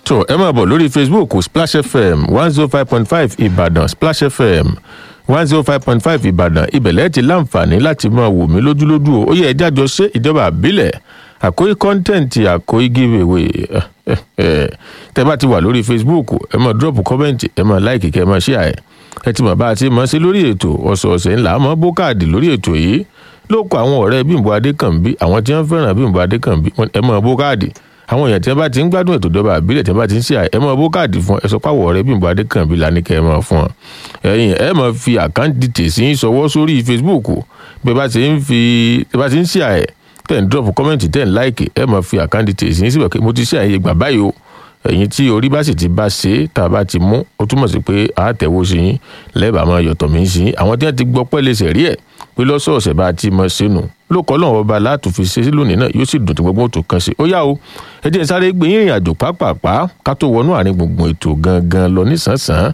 so ẹ máa bọ̀ lórí facebook splash fm one zero five point five ìbàdàn splash fm one zero five point five ìbàdàn ibẹ̀lẹ̀ ti láǹfààní láti máa wò mí lójúlójú o ó yẹ ẹjá jọ ṣe ìjọba àbílẹ̀ àkóyí kọ́ńtẹ́ǹtì àkóyí giveaway tẹ bá ti wà lórí facebook ẹ máa drop comment ẹ máa like kẹ ẹ máa share ẹ ẹ ti mọ̀ bá a ti mọ̀ sí lórí ètò ọ̀sọ̀ọ̀sẹ̀ ńlá mọ́ bókàdì lórí ètò yìí ló kọ àwọn ọ̀rẹ́ bímbọ adékànbí àwọn tí wọ́n fẹ́ràn bímbọ adékànbí ẹ mọ̀ bókàdì àwọn èèyàn tí wọ́n bá ti ń gbádùn ètò ìjọba àbílẹ̀ tí wọ́n bá ti ń ṣe ẹ mọ̀ bókàdì fún ẹ sọ pàwọ̀ ọ̀rẹ́ bímbọ adékànbí lánìkẹ́ ẹ mọ̀ fún ọ ẹ̀yìn ẹ mọ̀ fi àkáǹtì tèsí sọwọ́ sórí facebook bí ẹ bá ti ń fi ẹ bá ti ń ṣe ẹ tẹ̀ ń drop comment tẹ̀ ń like ẹ mọ̀ fi àkáǹtì tèsí síbẹ̀ pé mo ti ṣe àyè gbà báyìí o ẹ̀yin tí orí bá sì ti bá ṣe tá a bá ti mú ó túmọ̀ sí pé àátẹ̀wó sí yín lẹ́bàá máa yọ̀tọ̀ mí sí yín àwọn tí wọ́n ti gbọ́ pẹ́lẹ́ sẹ̀rí ẹ̀ pé lọ́sọ̀ọ̀sẹ̀ bá a ti mọ sínú lókọ́ lọ́wọ́ ọba látòfin ṣe sí lónìí náà yóò sì dùn tí gbogbo tó kàn sí ó yá o ẹ jẹ́ sáré gbé yín ìrìn àjò pápápá ká tó wọnú àárín gbùngbùn ètò gangan lọ nísànsán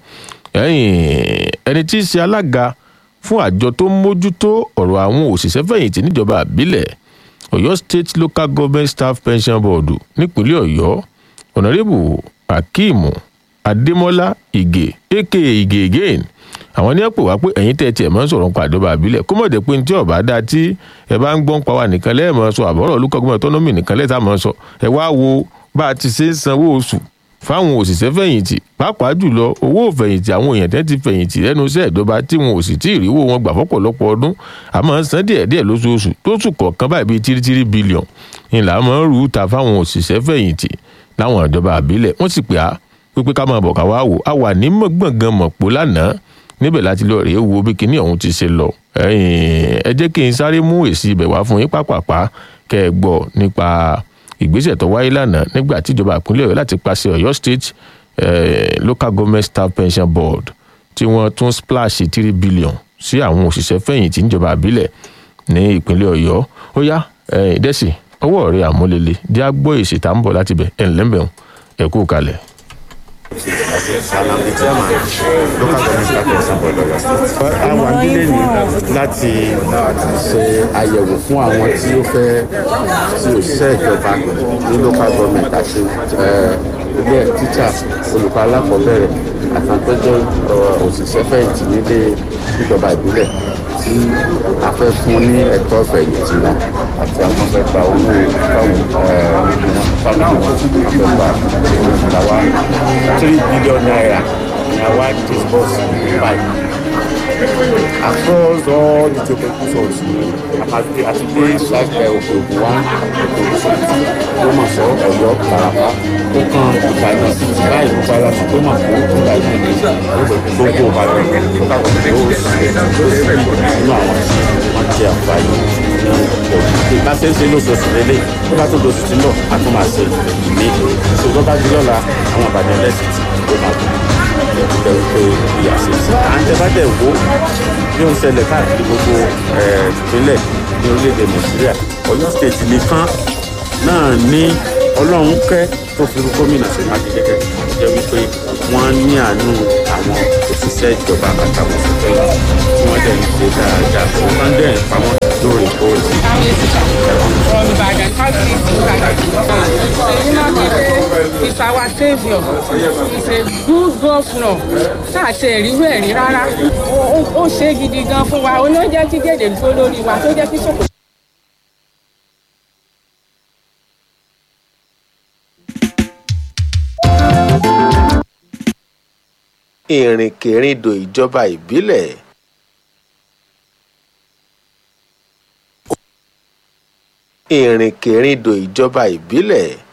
ẹni tí í ṣe alága fún àjọ tó ń mójútó ọ̀rọ̀ àwọn òṣìṣẹ́ fẹ̀yìntì níjọba àbílẹ̀ ọ̀yọ́ state local government staff pension board nípínlẹ̀ ọ̀yọ́ ọ̀nàrẹ́bù akeem adémọ́lá ìgè aka ìgè again àwọn ní ẹ̀pọ̀ wá pé ẹ̀yin tẹ́ tiẹ̀ máa ń sọ̀rọ̀ nípa àjọba àbílẹ̀ kó mọ̀ dé pé tí ọ̀bá dá tí ẹ bá ń gbọ́n pa wá nìkan lẹ́ẹ̀mọ́ sọ àbọ̀rọ̀ olùkọ́gbọ́n autonomy nìkan lẹ́ẹ̀ta máa sọ ẹ wá wo bá a ti ṣe ń sanwó oṣù fáwọn òṣìṣẹ́ fẹ̀yìntì pàápàá jùlọ owó fẹ̀yìntì àwọn èèyàn tẹ́ ti fẹ̀yìntì lẹ́nu iṣẹ́ ìjọba tí wọn ò sì tí ì ríwó wọn gbà fọ́pọ̀lọpọ̀ ọdún àmọ́ san díẹ̀díẹ̀ lóṣooṣù tó sùn kọ̀ọ̀kan báyìí bíi tírítírí bílíọ̀n ìlà máa ń rú ta fáwọn òṣìṣẹ́ fẹ̀yìntì láwọn ìjọba àbílẹ̀ wọ́n sì pè á pípé ká máa bọ̀ ká wá wò á wà ní gbọ̀ngàn mọ̀pọ̀ lánàá níbẹ̀ láti lọ rèé wo bí kinní ọ̀hún ti ṣe lọ ẹ jẹ́ kí n sáré mú èsì ibẹ̀ wá fún yín pápápá kẹ́ ẹ gbọ́ nípa ìgbésẹ̀ tó wáyé lánàá nígbà tíjọba ìpínlẹ̀ ọ̀yọ́ láti pàṣẹ ọ̀yọ́ state eh, local government staff pension board tí wọ́n tún splash three billion sí àwọn òṣìṣẹ́ fẹ̀yìntì níjọba àbílẹ̀ ní ìpínlẹ̀ ọ̀yọ́ ó yá ìdẹ́sì ọwọ́ rẹ̀ àmúlélẹ̀ jẹ́ àgbọ̀ èsì tá ń bọ̀ láti bẹ̀ ẹ̀ ńlẹ́mbẹ̀ẹ́ ẹ̀ kú kalẹ̀. and I'm the chairman local government staff pension board Ọ̀yọ́ state. a wà nílé ní láti ṣe àyẹ̀wò fún àwọn tí ó fẹ́ tí òṣìṣẹ́ ìjọba ní local government àti ilé teacher olùkọ́ alákọ̀ọ́bẹ̀rẹ̀ àtàntọ́jọ́ òṣìṣẹ́ fẹ̀yìntì nílé ìjọba ìbílẹ̀ tí a fẹ́ fún ní ẹ̀tọ́ fẹ̀yìntì wọn àti àwọn fẹ́ gba owó fáwọn fáwọn fẹ́ gba àwa three billion naira ni àwa disburse by across all the geographic zones àti àti dé ṣáàpẹ òkè ògùn wa òkè ògùn sọtì Ògbómọ̀ṣọ́ Ọ̀yọ́ Ìbàràpá ó kan Ìbàdàn báyìí ló bá láti tó máa kó Ìbàdàn gbogbo Ìbàdàn ló kàkọ́ tó ó sì nínú àwọn tí wọ́n jẹ àǹfààní ní òkè bá ṣe ń ṣe lóṣooṣù lélẹ̀ tó bá tó lóṣù tí ń bọ̀ a tún máa ṣe ìmí ìṣòro bá di lọ́la àwọn Ìbàdàn lẹ́sìn tó máa kú jẹ́ wípé ìyá ṣe sí. à ń tẹ́bàtẹ̀ wo bí ó ń ṣẹlẹ̀ káàkiri gbogbo ìpínlẹ̀ ní orílẹ̀-èdè nàìjíríà ọ̀yọ́ state nìkan náà ní ọlọ́run kẹ́ tó fi rú gómìnà sí mákindé kẹ́ jẹ́ wípé wọ́n ní àánú àwọn òṣìṣẹ́ ìjọba àtàwọn òṣìṣẹ́ yìí tí wọ́n dẹ̀ ń ṣe dáadáa fún wọn dẹ̀ ń pamọ́ lóòrèkóòrè. from Ibadan, how do you do that? It's our saviour. He's a good governor. Tá a ṣe ìrírú ẹ̀ rí rárá. Ó ṣe gidi gan fún wa. Ó ló jẹ́ kí gèdè dúró lórí wa tó jẹ́ kí ṣòkò. ìrìnkèrindò ìjọba ìbílẹ̀ ìrìnkèrindò ìjọba ìbílẹ̀